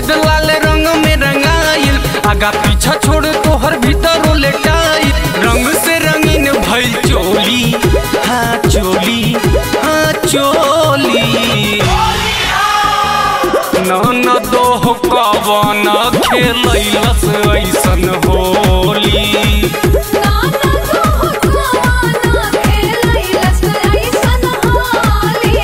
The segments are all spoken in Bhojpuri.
सफेद लाल रंग में रंगाइल आगा पीछा छोड़ तोहर भीतर लेटाइल रंग से रंगीन भइल चोली हाँ चोली हाँ चोली नन दोह कवन खेलैलस ऐसन होली नाना तो कवाना खेलैलस ऐसन होली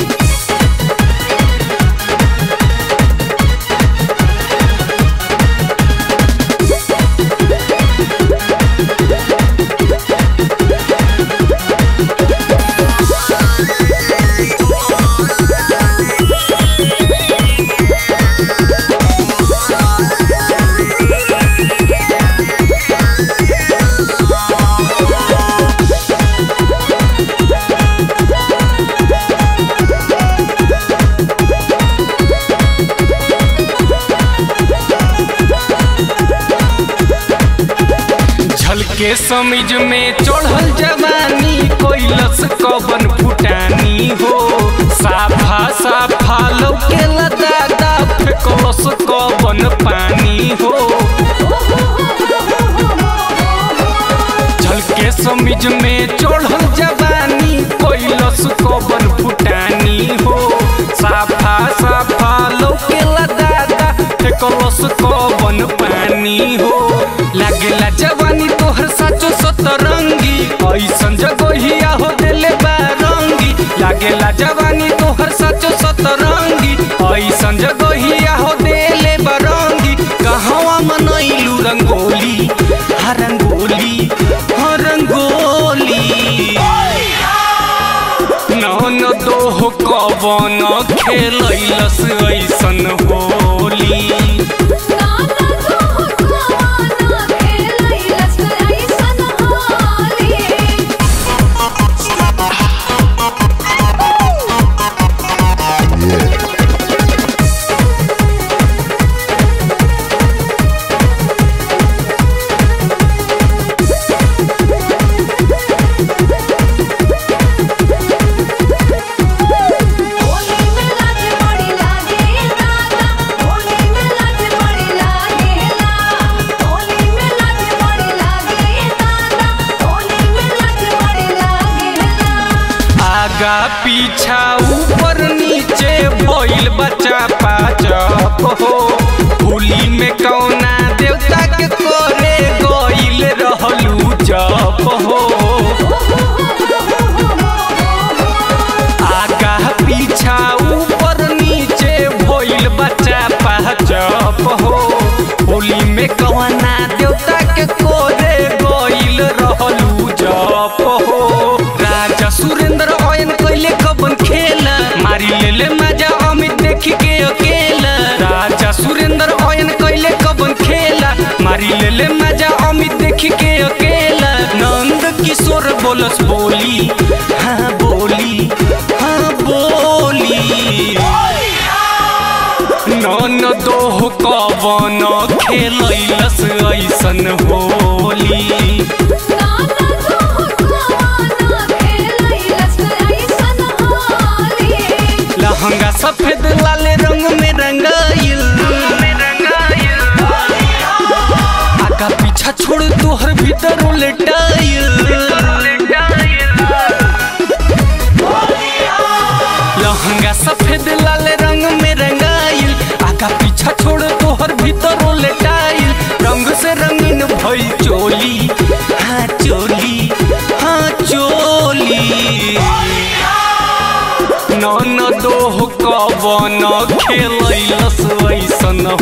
झलके समिज में चढ़ल जवानी कोइलस कवन फुटानी हो साफा साफा लौके दादा फेकलस कवन पानी हो झलके समिज में चढ़ल जवानी कोइलस कवन फुटानी हो साफा साफा लौके दादा फेकलस कवन पानी हो लागेला जवानी तोहर साचो सतरंगी ऐसन जगहिया हो देले बा रंगी लागेला जवानी तोहर साचो सतरंगी ऐसन जगहिया हो देले बा रंगी कहवा मनैलू रंगोली हा रंगोली हा रंगोली नन दोह कवन खेलैलस ऐसन होली नाना तो कवाना खेलैलस ऐसन होली होली में लाज बड़ी लागे दादा होली में लाज बड़ी लागे ला होली में लाज बड़ी लागे दादा होली में लाज बड़ी लागे ला आगा पीछा ऊपर नीचे भइल बच्चा पाचप हो होली में कौना देवता के करे गइल रहलू जप हो आगा पीछा ऊपर नीचे भइल बच्चा पाचप हो होली में कौना देवता के करे गइल रहलू जप हो राजा सुरेंद्र अयन कैले कबन खेला मारी लेले मजा अमित देख के अकेला राजा सुरेंद्र अयन कैले कबन खेला मारी लेले मजा अमित देख के अकेला नंद किशोर बोलस बोली हाँ बोली हाँ बोली नन दोह कवन खेलैलस ऐसन होली नाना तो कवाना खेलैलस ऐसन होली लहंगा सफेद लाल रंग में रंगाइल आगा पीछा छोड़ तोहर भीतर उलटाइल लहंगा सफेद लाल रंग में रंगाइल आगा पीछा छोड़ तोहर भीतर उलटाइल रंग से रंगीन भइल चोली हाँ चोली हाँ चोली नन दोह कवन खेलैलस ऐसन